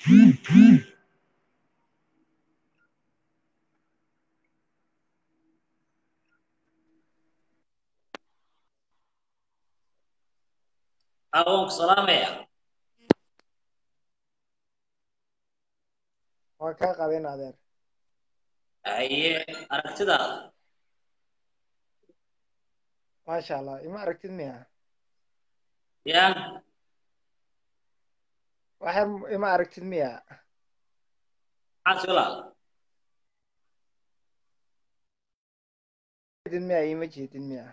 awoonku salaamaya waa kaa qabeen adeer haye aragtidaada maasha allah ima aragtid miya ya waxyar ima aragtid miya maxaad walaal jeedid miya ima jeedid miya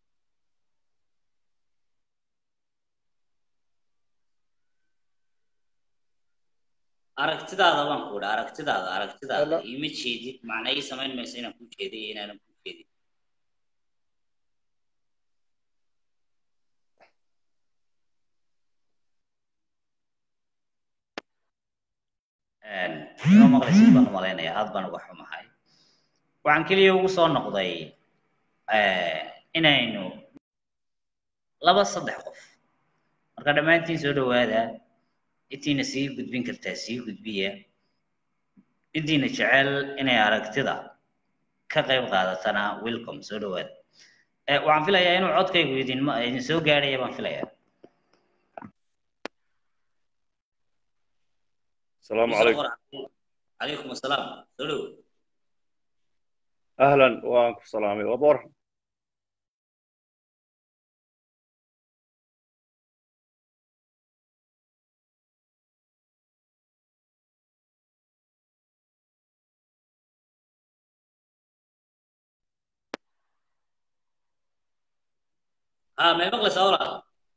aragtidaada baan ku idhi aragtidaada aragtidaada Hello. ima jeedid macna ii samayn mayso inaan ku jeediy iyo inaanan ku jeedin ima maqlaysid baan u malaynayaa aad baan uga xumahay waxaan keliya ugu soo noqday inaynu laba saddex qof marka dhammaantiin soo dhawaada intiina sii gudbin kartaa sii gudbiya intiina jecel inay aragtida ka qayb qaadatana welcome soo dhawaada Eh, waxaan filayaa inuu codkaygu idin idin soo gaadhaya baan filayaa السلام عليكم calaykum asalaam soo dhow اهلا وانكم سلامي وبور ah may maqlaysaa walaal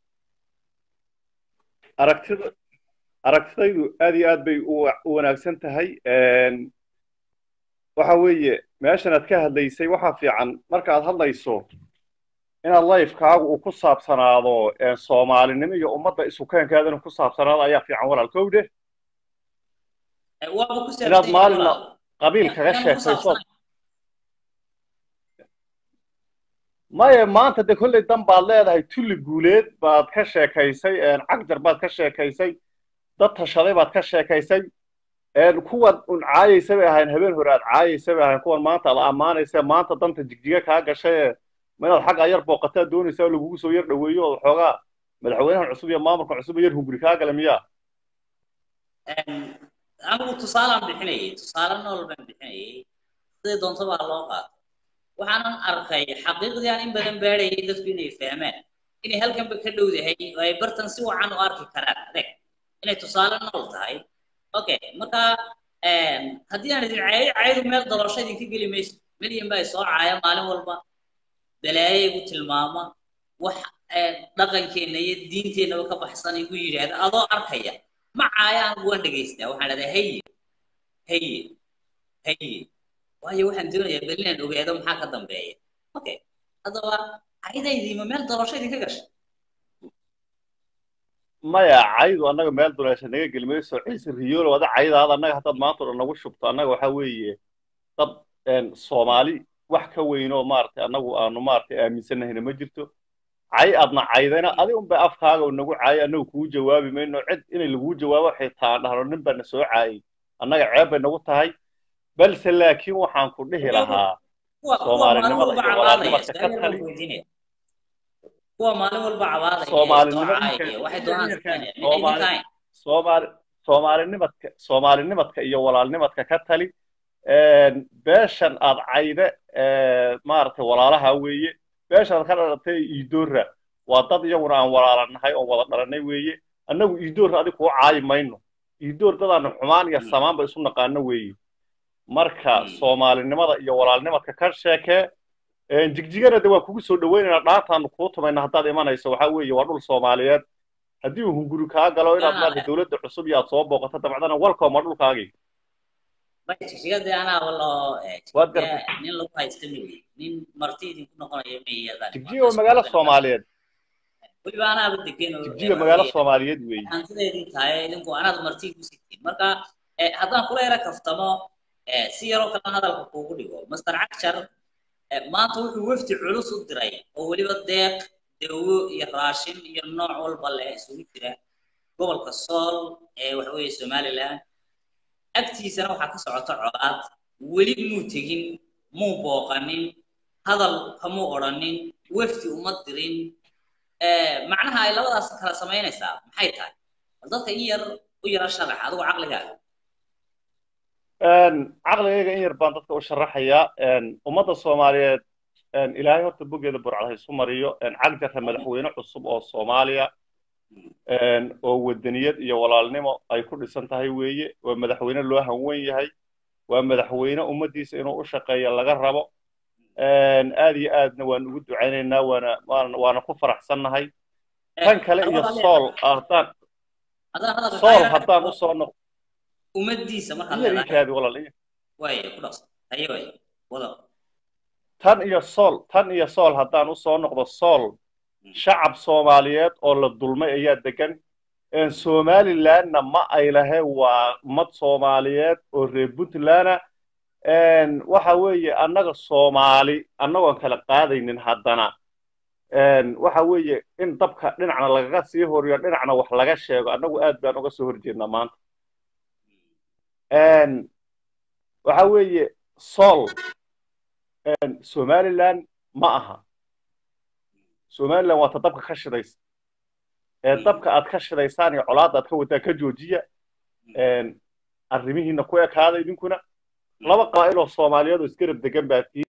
aragtida aragtidaydu aad iyo aad bay u wa- u wanaagsan tahay Een, waxa weeye meeshan aad ka hadlaysay waxaa fiican markaad hadlayso inaad lifekaagu uu ku saabsanaado een, soomaalinimo iyo ummadda isukeenkeedana ku saabsanaado ayaa fiican walaal kowde Eh, waaba ku saabsan inaad yahay maalina walaal. qabiil kaga Inaan ku sheekayso saabsanahay. maya maanta de kolley dan baad leedahay tulli guuleed baad ka sheekaysay een, cagjar baad ka sheekaysay dad tashaday baad ka sheekaysay een, kuwan un caayaysa bay ahayn habeen hore aad caayaysa bay ahayn kuwan maanta aad ammaanaysa maanta danta jigjiga kaa gashay ee ma inaad xagga yar booqataa doonaysaa oo lagugu soo yar dhoweeyo oo xoogaa madaxweynahan cusub iyo maamulkan cusub yar hunguri kaa gala miyaa Een, anigu tusaalaan bixinayay tusaale nool baan bixinayay sidii doonto baa loo qaato waxaanan arkay xaqiiqdii aan in badan baadhayay dadku inay fahmaan inay halkanba ka dhowdahay oo ay bartan si wacan u arki karaan adeeg inay tusaale nool tahay okay marka een, haddii aan idin caayo caayadu meel dalosho idinka geli mayso milyan baa soo caaya maalin walba balaayo igu tilmaama wax een, dhaqankeenna iyo diinteennaba ka baxsan igu yidhaahda adoo arkaya ma caaya anigu waan dhegaystaa waxaan leedahay haye haye haye waayo waxaan doonayaa bal inaan ogaado maxaa ka dambeeya okay haddaba caydaydiima meel dalosho idinka gashay maya caydu annaga meel duleesha naga geli mayso ciise riyoolo wada caydaada annaga haddaad maanta o dhan nagu shubto annaga waxaa weeye dad een, soomaali wax ka weynoo maaragtay annagu aanu maaragtay aaminsannahayna ma jirto cay aadna caydayna adi unbay afkaaga nagu caayay annagu kugu jawaabi mayno cid inay laguu jawaabo xitaa dhahno nin baa na soo caayay annaga ceeb bay nagu tahay balse laakiin waxaan ku dhihi lahaa kuwa kuwa maalin Soomaalinimada walba iyo cabaadaya walaalnimada ka su-aal tali. baan weydiinaya kuwa maalin walba cabaadaya Soomaalinimo soo ninka- caayaya waxay doonaan ninka- sameynaya Soomaali- midna idinkahayn soomaali soomaalinimadka soomaalinimadka iyo walaalnimadka ka tali een, beeshan aad cayde ee, maaragtay walaalaha weeye beeshaad ka dhalatay iidoora waa dad iyaguna aan walaalanahay oo wada dhalanay weeye annagu iidoor adig kuu caayi mayno iidoor dadaanu xumaan iyo Mm. samaanba isu naqaano weeye marka Mm. soomaalinimada iyo walaalnimadka ka sheekee een, jigjigana de waa kugu soo dhaweynaynaa dhaantaanu kuu tumayna haddaad imanayso waxaa weeye waa dhul soomaaliyeed haddii uu hunguri kaa galo inaad Yaa, maarata dowladda cusub iyo aad soo booqato dabcdana welcome waa dhulkaagii jigsigada anaa waloo Waad gartay. nin lagu haysta miyi nin marti idinku noqonayo miyadaan jigjiga waa magaalo soomaaliyeed weliba anaaba degan oo jigjiga magaalo soomaaliyeed weeye hantideedii tahay idinku anaad marti ku sitiin marka eh, haddaan kula yara kaftamo eh, si yaroo kale hadalka kuugu dhigo master cagjar eh, maanta wuxuu wafdi culus u diray oo weliba deeq dawo iyo raashin iyo nooc walba leh isugu jira gobolka sool ee waxa weeye somaliland agtiisana waxaa ka socota colaad weli muu tegin muu booqanin hadal kamuu odhanin wefdi uma dirin macnaha ay labadaas kala samaynaysaa maxay tahay bal dadka in yar u yara sharax adigu caqligaaga caqligayga in yar baan dadka u sharaxayaa ummadda soomaaliyeed ilaahay horta bogeeda burcad ha isu mariyo cagjarra madaxweyne cusub oo soomaaliya oo wadaniyad iyo walaalnimo ay ku dhisan tahay weeye waa madaxweyne loo hanwen yahay waa madaxweyne ummaddiisa inuu u shaqeeya laga rabo aad iyo aadna waan ugu ducaynaynaa waana waana ku faraxsannahay tan kale iyo sool haddaan sool haddaan usoo noq ummadiisa markaad iyarikaadi walaal waaya ku dhaqsan haye waaya wada tan iyo sool tan iyo sool haddaan usoo noqdo sool shacab soomaaliyeed oo la dulmay ayaa degan somalilandna ma ay lahe waa ummad soomaaliyeed oo reer puntlandna waxa weeye annaga soomaali annagoon kala qaadaynin haddana waxa weeye in dabka dhinacna lagaga sii horiyo dhinacna wax laga sheego annagu aad baan uga soo horjeednaa maanta waxa weeye sool somaliland ma aha somaliland waa ta dabka ka shidaysa ee dabka aad ka shidaysaan iyo colaadda aad ka wadaa ka joojiya arrimihiina ku ekaada idinkuna laba qabaa'il oo soomaaliyeed oo isgarab degan baa tii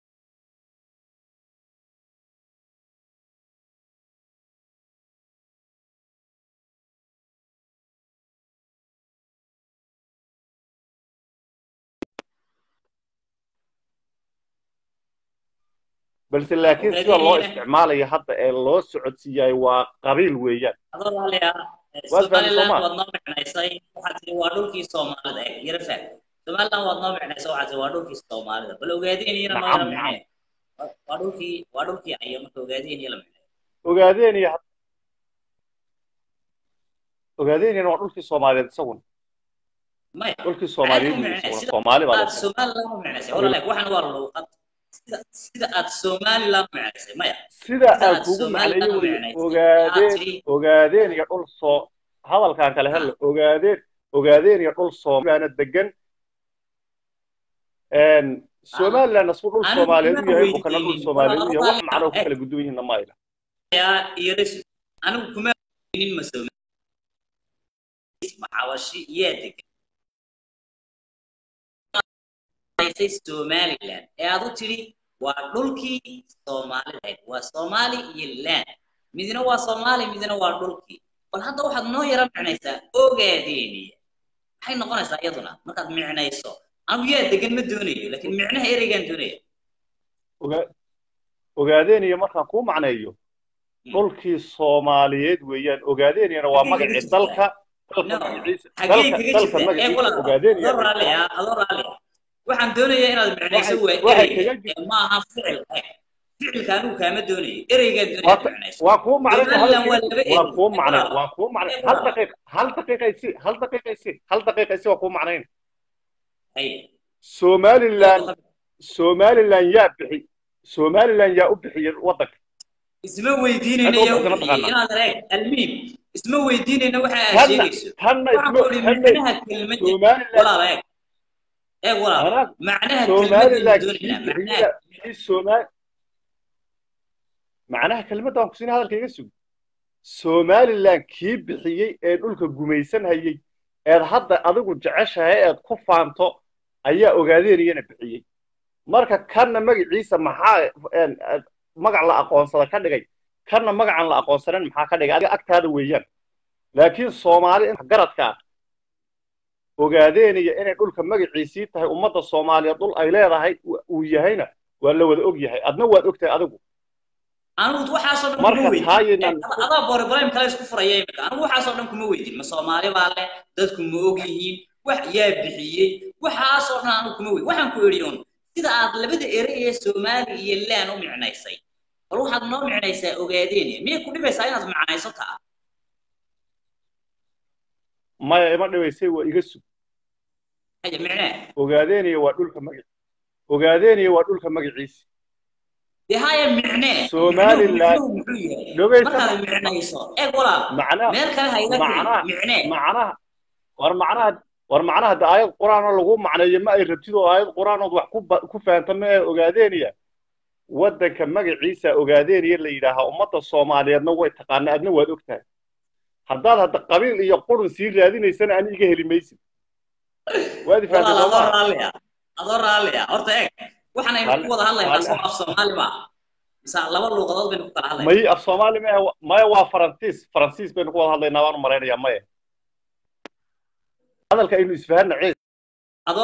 balse laakiin sida loo isticmaalayo hadda ee loo socodsiiyay waa qabiil weeyaan somaliland waad noo micnaysay waxaad tii waa dhulkii soomaalida eh yara faag somaliland waad noo micnaysay waxaad tii waa dhulkii soomaalida bal ogaadeen iyana noo yara micnay waa dhulkii waa dhulkii ayo marka ogaadeen iyo la micnay ogaadeen iyo ogaadeen iyana waa dhulkii soomaaliyeed isaguna maya dhulkii soomaaliyeed isaguna soomaali baa somaliland u micnaysay walaalaag waxaan waa luuqad sida aad somaliland micnaysay maya sida aad kugu macnayo wey ogaadeen ogaadeen iyo dhul soo hadalkan kale helle ogaadeen ogaadeen iyo dhul soomaaliana degan somalilandna suu dhul soomaaliyeed u yahay bukana dhul soomaaliyeed u yahay wax macno ku kala guduwan yihiinna ma ayla anigu kuma nin ma maxawashi yaa degan somaliland ee aad u tidhi waa dhulkii soomaalida waa soomaali iyo land midna waa soomaali midna waa dhulkii bal hadda waxaad noo yara micnaysaa ogaadeeniya maxay noqonaysaa iyaduna markaad micnayso anigu yaa degan ma doonayo laakiin micnaha ereygaan doonaya ogaadeeniya markaan kuu macneeyo dhulkii soomaaliyeed weeyaan ogaadeeniana waa magacii dalka dalka magaciisa dalka magaciisa ogaadeeniya adoo raalliya waxaan doonayaa inaad micnayso waa ereyga ma aha ficil ficilka anigu kaama doonayo ereygaan doonaya micnayso waa kuu macnay waa kuu macnay waa kuu macnay hal daqiiq hal daqiiqa isi hal daqiiqa isi hal daqiiqa isi waa kuu macnayn somaliland somaliland yaa bixi somaliland yaa u bixiyay waddanka isma weydiinayna yaa u bixiyay inaad eeg almiim isma weydiinayna waxa aad sheegayso tanna isma micnaha kelmadda walaal eeg eeg walaal macnaha kelmadda macnaha kelmadda waan kusiina hadalka iga sug somaliland kii bixiyey ee dhulka gumaysan hayey eed hadda adigu jeceshahay eed ku faanto ayaa ogaadeeniyana bixiyey marka kanna magaciisa maxaa magac la aqoonsada ka dhigay kanna magacan la aqoonsanan maxaa ka dhigay adiga agtaada weeyaan laakiin soomaali garadka ogaadeeniya inay dhulka magaciisii tahay ummadda soomaaliya dhul ay leedahay uu yahayna waa la wada og yahay adna waad ogtahay adigu anigu waxaasoo dhan kuma weydin adaa boribrahim kale isku furaya imika anigu waxaasoo dhan kuma weydin ma soomaali baa leh dadku ma og yihiin wax yaa bixiyey waxaasoo dhan anigu kuma weydin waxaan ku idhi un sida aad labada ere ee soomaali iyo laan u micnaysay bal waxaad noo micnaysaa ogaadeeniya miyay ku dhibaysaa inaad micnayso taa maya ima dhibaysay waa iga sug ogaadeeniya waa dhulka magac ogaadeeniya waa dhulka magaciisi dee haya micnee Somaliland- micnuhu muxuu yahay dhogeysa markaad micnayso eeg walaal macnaha meel kale ha ila macnaha kicin micnee macnaha war macnaha war macnaha de aayad qur-aan oo lagu macneeyo ma ay rabtid oo aayad qur-aan ood wax ku ba- ku fahamta ma ee ogaadeeniya waddanka magaciisa ogaadeeniya la yidhaahaa ummadda soomaaliyeedna way taqaanaa adna waad ogtahay haddaad hadda qabiil iyo qurun sii raadinaysana ani iga heli maysid waad walaal ifahamtay adoo soomaa raalliya adoo raalliya horta eeg waxaan aynu Raalli- ku wada hadlaynaa raalli- soo af soomaali ma mise laba luuqadood baynu ku kala hadlaynaa may af soomaali maya maya waa faransiis faransiis baynu ku wada hadlaynaa baan u malaynayaa maya hadalka aynu isfahanna ciis adoo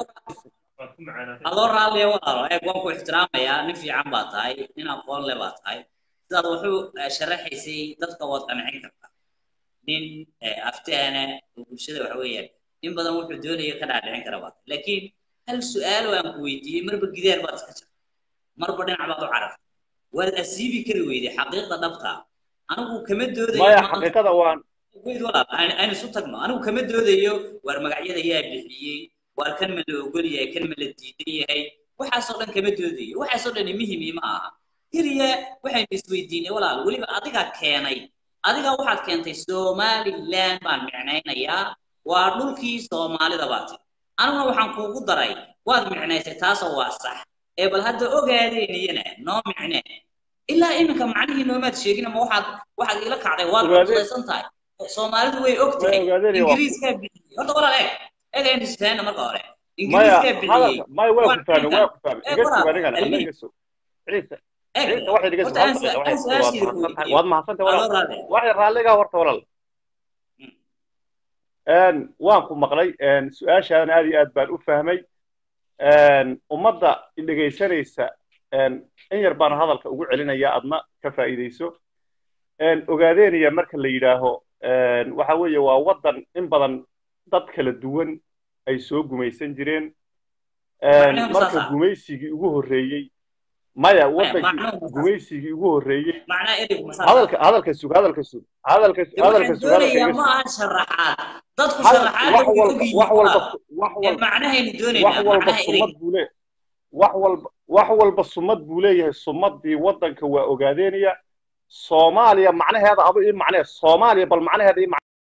adoo raalliya walaalo eeg waan ku ixtiraamayaa nin fiican baa tahay nin aqoon leh baa tahay sidaad wuxuu eh, sharaxaysay dadka waad qancin kartaa nin eh, aftaana oo bulshada waxa weeyaan in badan wuxuu doonaya ka dhaadhicin kara baa tahay laakiin hal su-aal oo aan ku weydiiyey marba gidaar baad iska jirta marba dhinac baad u cararta waad asiibi kari weyday xaqiiqda dhabta anigu kama doodayo maya maanta xaqiiqada waan weyd walaal aan aan isu tagno anigu kama doodayo waar magacyada yaa bixiyey waar kan ma la ogol yahay kan ma la diidan yahay waxaasoo dhan kama doodayo waxaasoo dhan muhimi ma aha keliya waxaynu isweydiinay walaal weliba adigaa keenay adigaa waxaad keentay somaliland baan micnaynayaa waa dhulkii soomaalida baa tiri aniguna waxaan kuugu daray waad micnaysay taasoo waa sax ee bal hadda ogaadeeniyana noo micne ilaa iminka macnihii noomaad sheegin ama waxaad waxaad ila kacday waad Ogaade- cuslaysan tahay soomaalidu way og way tahay ogaadeenaya waa ingiriiskaa bixiyey horta walaal eeg eeg aynu isfahanna marka hore maya ingiriiskaa bixiyey hadalka maya waa Waa ku fahmay ninkan. waa ku fahmay Ee, iga walaal, sug anigana almihi. ana iga sug ciise eeg ciise waxaad iga sug horta hal aan daqiiqa su- waxaad aan waad su-aashiida ku mahadsantahay weydiiyey waad mahadsantahay adoo walaal raali waxay raalligaa horta walaal Mm. een waan ku maqlay een su-aashaadan aad iyo aad baan u fahmay een ummadda dhegaysanaysa een in yar baan hadalka ugu celinaya adna ka faa'iidayso een ogaadeenaya marka la yidhaaho een waxa weeye waa waddan in badan dad kala duwan ay soo gumaysan jireen een Macnaheedu marka saas ah. gumaysigii ugu horreeyey maya waddankii macnaheedu saas. gumaysigii ugu horreeyey macnaa ereygu masaa hadalka hadalka sug hadalka sug hadalka De hadalka waxaan sug hadalka doonayaa iga ma sug aha sharaxaad dadku hadal sharaxaad wax way walba ogyihiin wax walba walaal wax ee walba macnahaynu wax doonaynaa walba macnaha sumad ereyga buu le wax walba wax walba sumad buu leeyahay sumadii waddanka waa ogaadeenaya soomaaliya macnaheeda adu ii macnee soomaaliya bal macnaheeda ii macnee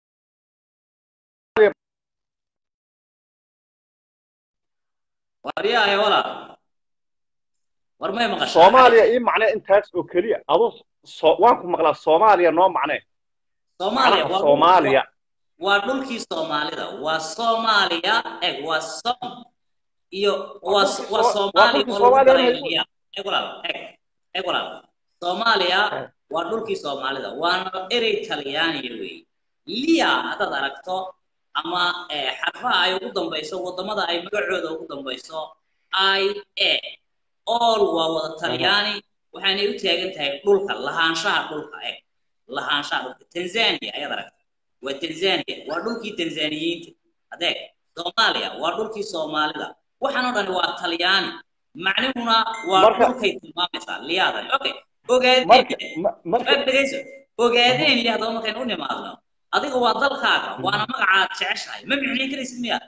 waryahay walaal war may maqashaa soomaaliya ii macnee intaas oo keliya adu so waan ku maqlaa soomaaliya noo macnee soomaaliya macnaha waa soomaaliya waa dhulkii soomaalida waa soomaaliya eg waa som iyo waa dhulkii waa Soo- waa soomaaliya dhulkii oo lagu Soomaaliya daray inay- liya eg walaal eg eg walaal soomaaliya Eh. waa dhulkii soomaalida waana erey talyaaniya weeye liya haddaad aragto ama eh, xarfaha ay ugu dambayso wadamada ay magacooda ugu dambayso i a all waa wada talyaani waxaanay u taagan tahay dhulka lahaanshaha dhulka eg lahaanshaha dhulka tanzania ayaad aragta waa tanzania waa dhulkii tanzaniyiinta adeeg soomaaliya waa dhulkii soomaalida waxaan oo dhani waa talyaani macnuhuna waa Marka- dhulkay tilmaamaysaa liyaadani okay marka ogaadeen ma- marka eeg dhegayso ogaadeen iyo haddaba markaynu u nimaadno adiga waa dalkaaga waana magacaad jeceshahay ma micnayn karaysid miya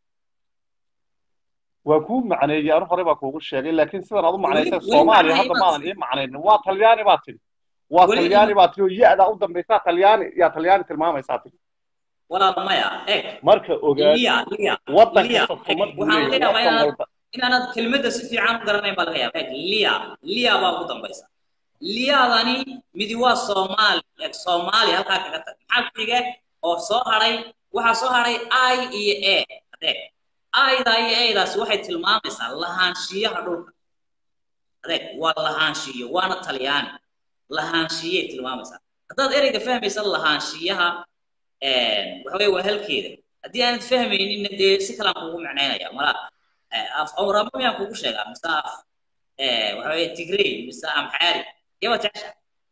waa kuu macneeyey anu horey baa kuugu sheegay laakiin sidan aad u macnaysay weli soomaaliya macnaha hadda imaad maadan ii macnaynin waa talyaani baa tiri waa Weli talyaani ima- baa tiri oo ya-daa u dambaysaa talyaani yaa talyaani tilmaamaysaa tiri walaal maya eeg marka ogaa liya liya waddan liya kasta sumad buu waxaan leeyahay leeyahay waddan inaad walba inaanad kelmadda si fiican u garanayn baa laga yaaba eeg liya liya baa ugu dambaysa liyadani midi waa soomaali eeg soomaali halkaa kaga tag maxaa ku xiga oo soo hadhay waxaa soo hadhay i iyo a adeeg ayda iyo aydaasi waxay tilmaamaysaa lahaanshiyaha dhulka adeeg waa lahaanshiyo waana talyaani lahaanshiyay tilmaamaysaa haddaad ereyga fahmaysa lahaanshiyaha waxa weye waa halkeeda haddii aanad fahmayninna dee si kalaan kuugu macnaynaya mala af awramo miyaan kugu sheegaa mise af waxa weye tigrey mise amxaari yabaad jecesha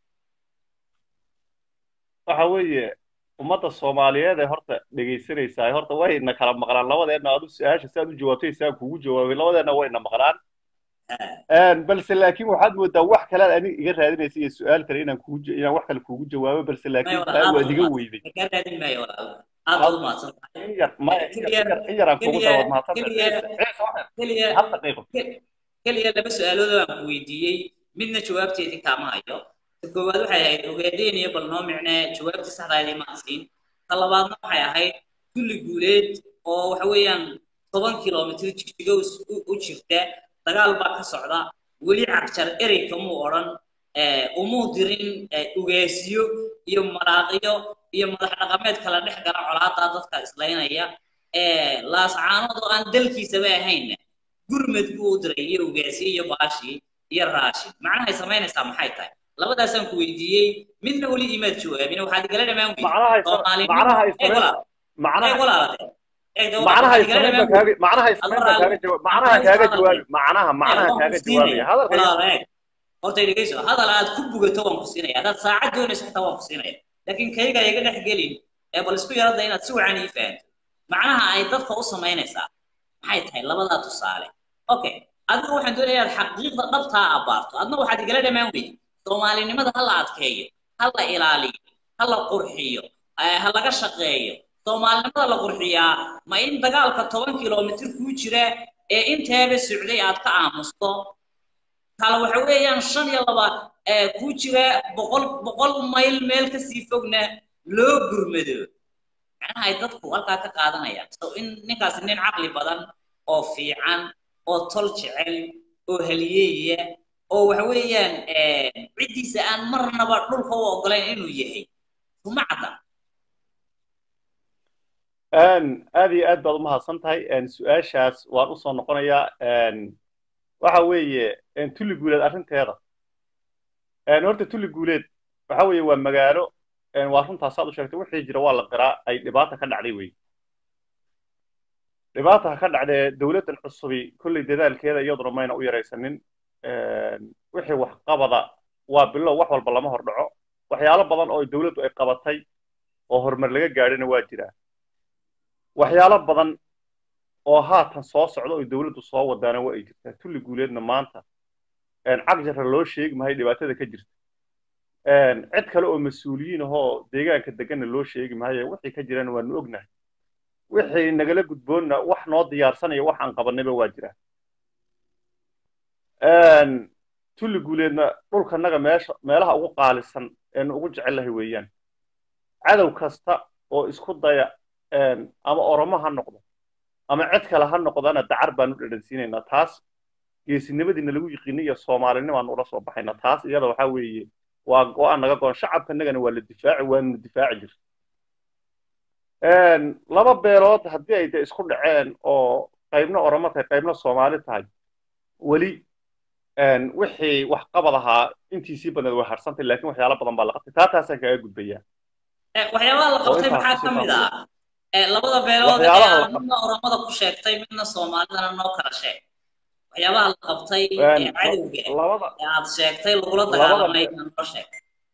waxa weeye ummadda soomaaliyeed ee horta dhegaysanaysaa horta wayna kala maqlaan labadeenna aad u su-aasha si aad u jawaabtay si aan kuugu jawaabay labadeenna wayna maqlaan balse laakiin waxaad moodaa wax kale aad aniga iga raadinaysa iyo su-aal kale inaan kugu inaan wax kale kuugu jawaabo balse laakiin taa waad iga weyday kaa raadin maayo walaal aad baad u mahadsan tahay in yar maya in yar in yar aan kugu dawaad mahadsan ciise ciise waxaan keliya hal daqiiqo keliya laba su-aalood oo aan ku weydiiyey midna jawaabteedii kaama hayo ta koowaad waxay ahayd ogeedeen iyo bal noo micnee jawaabtii saxdaadii maan siin ta labaadna waxay ahayd kulli guuleed oo waxa weeyaan toban kilomitr jigjigo u jirta dagaal baa ka socda weli cagjar erey kamuu odhan umuu dirin ugeesiyo iyo maraaqiyo iyo madax dhaqameed kala dhex gala colaadaa dadka islaynaya laascaanood oo aan dalkiisaba ahaynna gurmed buu u diray iyo ugeesiyo iyo baashii iyo raashin macnahay samaynaysaa maxay tahay labadaasaan ku weydiiyey midna weli imaad jawaabin waxaad igala dhamaan macnaha horta dhegeyso hadal aad ku bugato waan ku siinaya haddaad saacad doonayso xitaa waan ku siinaya laakiin kayga iga dhex gelin ee bal isku yarada inaad si wacan ii fahanto macnaha ay dadka u samaynaysaa maxay tahay labadaa tusaale okay adiga waxaan doonayaa inaad xaqiiqda dhabtaa abaarto adna waxaad igala dhamaan weydi soomaalinimada ha la adkeeyo ha la ilaaliyo ha la qurxiyo ha laga shaqeeyo soomaalinimada la qurxiyaa ma in dagaalka toban kilomitr kuu jira ee inteeba socday aad ka aamusto kale waxa weeyaan shan iyo laba kuu jira boqol boqol mayl meel kasii fogna loo gurmado macnaha ay dadku halkaa ka qaadanayaan so in ninkaasi nin caqli badan oo fiican oo tol jecel oo haliyeeya oo waxa weeyaan ciddiisa aan marnaba dhulka u ogolayn inuu yahay kuma cadda aad iyo aad baad umahadsan tahay su-aashaas waan usoo noqonayaa waxa weeye tulli guuleed arrinteeda horta tulli guuleed waxa weeye waa magaalo waa runtaas aad u sheegtay wixii jira waa la qiraa ay dhibaata ka dhacday wey dhibaata ka dhacdee dowladdan cusubi kolley dadaalkeeda iyaduna mayna u yaraysanin wixii waxqabada waa bilow wax walba lama hordhaco waxyaalo badan oo dowladdu ay qabatay oo horumar laga gaadhina waa jiraa waxyaalo badan oo haatan soo socda oo dowladdu soo wadaana waa ay jirtaa tulli guuleedna maanta cagjarra loo sheegi mahay dhibaatada ka jirta cid kale oo mas-uuliyiin ahoo deegaanka deganna loo sheegi mahaye wixii ka jirana waanu ognahay wixii nagala gudboonna wax noo diyaarsanaya wax aan qabanayba waa jiraa tulli guuleedna dhulkanaga meesha meelaha ugu qaalisan eenu ugu jecellahay weeyaan cadow kasta oo isku daya ama oromo ha noqdo ama cid kale ha noqdana dacar baanu dhadhansiinaynaa taas geesinimadiina lagu yiqiinay iyo soomaalinimaanu ula soo baxaynaa taas iyada waxaa weeye waa go-aan naga goon shacabkanagana waa la difaaci waanuna difaaci jir laba beelood haddii ay de isku dhaceen oo qaybna oromo tahay qaybna soomaali tahay weli wixii wax qabad ahaa intiisii badneed way harsantay laakiin waxyaalo badan baa la qabtay taa taasaan kaga gudbayaa waxyaabaha la qabtay maxaa ka mid ah labada beelood ee midna oromada ku sheegtay midna soomaalidana noo kala sheeg waxyaabaha la qabtay ee cadowga ee aad sheegtay lagula dagaalamay noo sheeg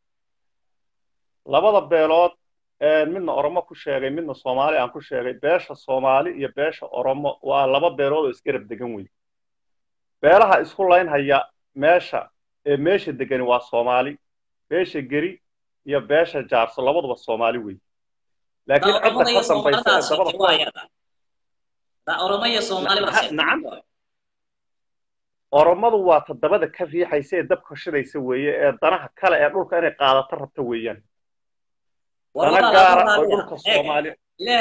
labada beelood midna oromo ku sheegay midna soomaali aan ku sheegay beesha soomaali iyo beesha oromo waa laba beelood oo isgarab degan wey beelaha isku laynhaya meesha ee meesha degani waa soomaali beesha geri iyo beesha jaarso labaduba soomaali wey laakiin cidda ka dambaysa ee dabada oromadu waa toddobada ka riixaysa ee dabka shidaysa weeye ee danaha kale ee dhulka inay qaadato rabta weeyaan dana gaara oo dhulka soomaali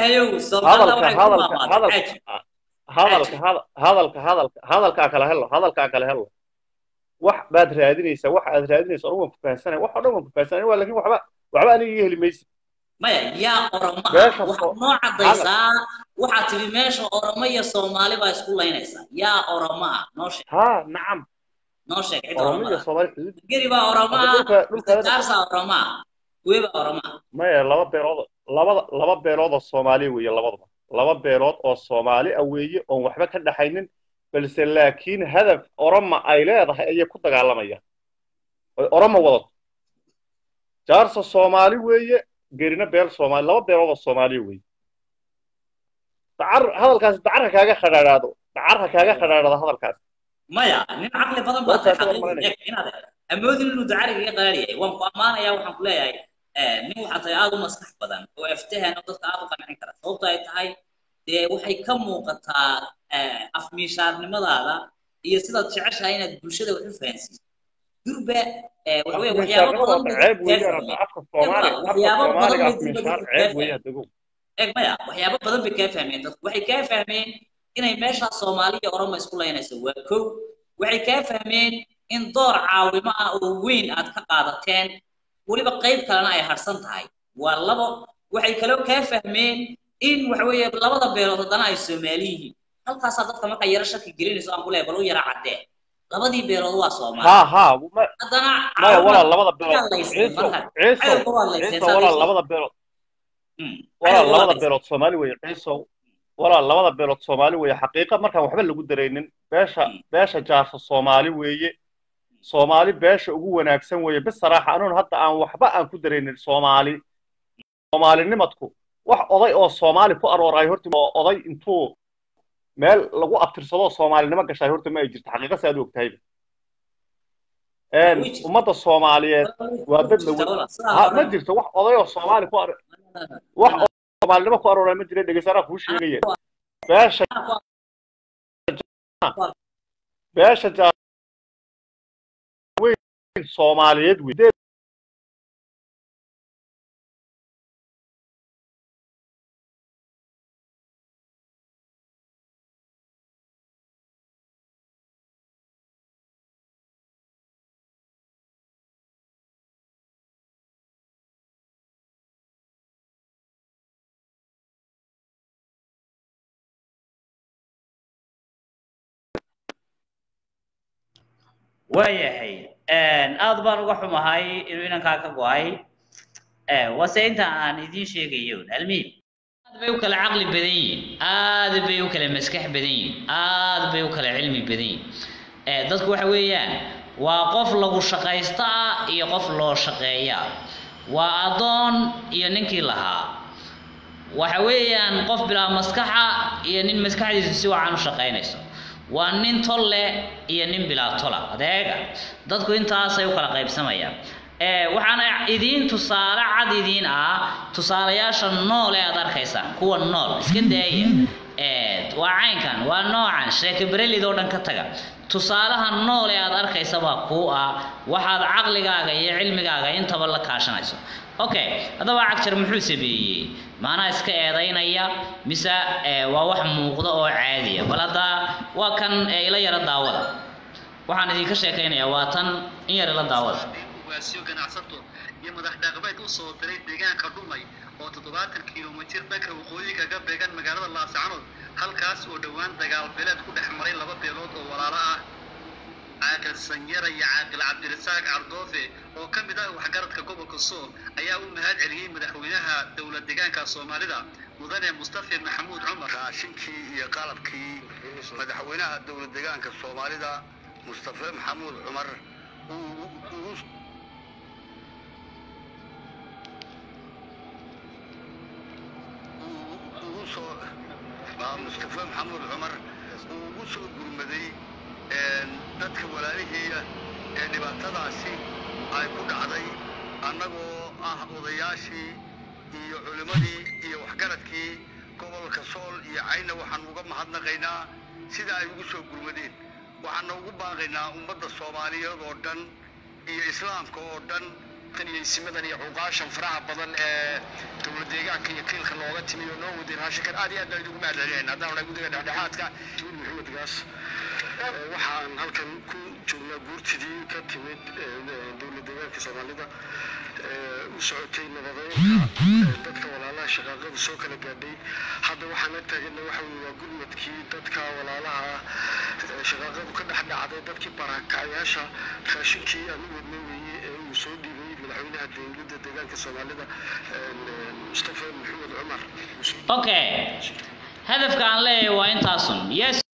hadalka hadalka hadalka hadalkaa kala helo hadalkaa kala helo wax baad raadinaysaa wax aad raadinaysa anigu waan ku fahansanay wax oo dhan waan ku fahansanay waa laakiin waxba waxba aniga iga heli maysid maya yaa oromaha waxaad noo caddaysaa waxaad tidhi meesha oromo iyo soomaali baa isku laynaysaa yaa oromaha noo sheeg ha nacam noo sheeg cid oromo iyo soomaali geri baa oromaha gaarsaa oromaha kuwe baa oromaha maya laba beelood labada laba beelood oo soomaaliya weeye labaduba laba beelood oo soomaali ah weeye oon waxba ka dhaxaynin balse laakiin hadaf oroma ay leedahay ayay ku dagaalamayaan oy oroma wadato jaarsa soomaali weeye gerina beel soomaali laba beelood oo soomaaliya weeye dacar hadalkaasi dacarha kaaga khadhaadhaado dacarha kaaga khadhaadhado hadalkaasi maya nin caqli badan baa tahay xaqiiqi inaad amoodin inuu dacariga iga qaraar yahay waan ku ammaanayaa waxaan ku leeyahay nin waxaa tahay aada u maskax badan oo aftahan oo dadka aada u qancin kara sababto ay tahay dee waxay ka muuqataa afmiishaarnimadaada iyo sidaad jeceshahay inaad bulshada wax u fahansiiso durba eh, waxa weeye waxyaabo afminshaarnimada badan waa bay ceeb dadku kaa weeyaan fahmeen hadda afka soomaaliga afka waxyaabo badan soomaaliga bay durba afminshaar dadku kaa ceeb fahmeen weeye haddego eeg maya waxyaabo badan bay kaa fahmeen dadku waxay kaa fahmeen inay meeshaa soomaali iyo oromo isku laynayso waa kow waxay kaa fahmeen in door caawimo ah oo weyn aad ka qaadateen weliba qayb kalena ay harsan tahay waa labo waxay kaloo kaa fahmeen in waxa weeye labada beelood haddana ay soomaali yihiin halkaasaa dadka marka yaro shaki gelinayso aan ku leeyahay bal u yara caddee labadii beelood waa soomaali ها ها ما haddana ما ولا caawina لبدا بيلود markaa layseen عيسو marka عيسو cadowga waa layseen عيسو saa ولا layseen لبدا بيلود Mm. ولا cadowga waa لبدا layseen بيلود Soomaali way عيسو ولا لبدا بيلود Soomaali way xaqiiqa markaan waxba lagu dareenin beesha Mm. beesha jaarsa Soomaali weeye Soomaali beesha ugu wanaagsan weeye bis saraaxa anuun hadda aan waxba aan ku dareenin Soomaali Soomaalinimadku wax oday oo Soomaali ku arooray horta oo oday intuu meel lagu abtirsado Soomaalinimo gashay horta ma ay jirto xaqiiqa saad u ogtahay een way jirtaa ummadda Soomaaliyeed waa way dad la jirtaa wala sidaa ha ma horena jirto wax oday oo Soomaali ku ar wax oo Soomaalinimo ku arooray ma jira dhegeysanaa kuu sheegaya beesha beesha jaar weyn Soomaaliyeed weyn waayahay aad baan uga xumahay inuu inankaa ka go-ay wase inta aan idiin sheegayo almiim aad bay u kala caqli badan yihiin aad bay u kala maskax badan yihiin aad bay u kala cilmi badan yihiin dadku waxa weeyaan waa qof lagu shaqaysta ah iyo qof loo shaqeeya waa addoon iyo ninkii lahaa waxa weeyaan qof bilaa maskaxa iyo nin maskaxdiisu si wacan u shaqaynayso waa nin tol leh iyo nin bilaa tola adeega dadku intaasay u kala qaybsamayaan waxaana idiin tusaale cad idiin ah tusaalayaasha nool ee aad arkaysaan kuwa nool iska daaya waa caynkan waa noocan sheeke berelid oo dhan ka taga tusaalaha nool ee aad arkaysa baa kuu ah waxaad caqligaaga iyo cilmigaaga intaba la kaashanayso okay haddaba cagjar muxuu sameeyey maanaa iska eedaynaya mise waa wax muuqda oo caadiya bal hadda waa kan ila yara daawada waxaan idinka sheekaynayaa waa tan in yar ila daawada ugaasyo ganacsato iyo madax dhaqameed u soo diray deegaanka dhumay oo toddobaatan kilomitir dhanka waqooyi kaga beegan magaalada laascanood halkaas oo dhowaan dagaal beeleed ku dhex maray laba beelood oo walaalo ah caaqil sanyara iyo caaqil cabdirasaaq cardoofe oo ka mid ah waxgaradka gobolka sool ayaa u mahad celiyey madaxweynaha dowlad deegaanka soomaalida mudane mustafa maxamuud cumar raashinkii iyo qalabkii madaxweynaha dowlad deegaanka soomaalida mustafa maxamuud cumar uu ugu soo mustafa maxamuud cumar uu ugu soo gurmaday dadka walaalihiiya ee dhibaatadaasi ay ku dhacday annagoo ah odayaashii iyo culimmadii iyo waxgaradkii gobolka sool iyo cayna waxaan uga mahadnaqaynaa sida ay ugu soo gurmadeen waxaana ugu baaqaynaa ummadda soomaaliyeed oo dhan iyo islaamka oo dhan simadan iyo cuqaashan faraha badan ee dowlad deegaanka iyo kiilka looga timi oo noo wadeen raashinkan aad iyo aad baan idigu mahadcelinayna haddaan nahay guddiga dhexdhexaadka jiil maxamed gaas waxaan halkan ku joognaa guurtidii ka timid dowlad deegaanka soomaalida u socotay nabadeynta dadka walaalaha shaqaaqada soo kala gaadhay hadda waxaan la taagana waxa weye waa gurmadkii dadka walaalaha shaqaaqadu ka dhex dhacday dadkii barakacyaasha raashinkii aan u wadnay weeye ee uu soo dhiibay madaxweynaha dowladda deegaanka soomaalida mustafa maxamed cumar okay hadafka aan leeyahay waa intaasun yes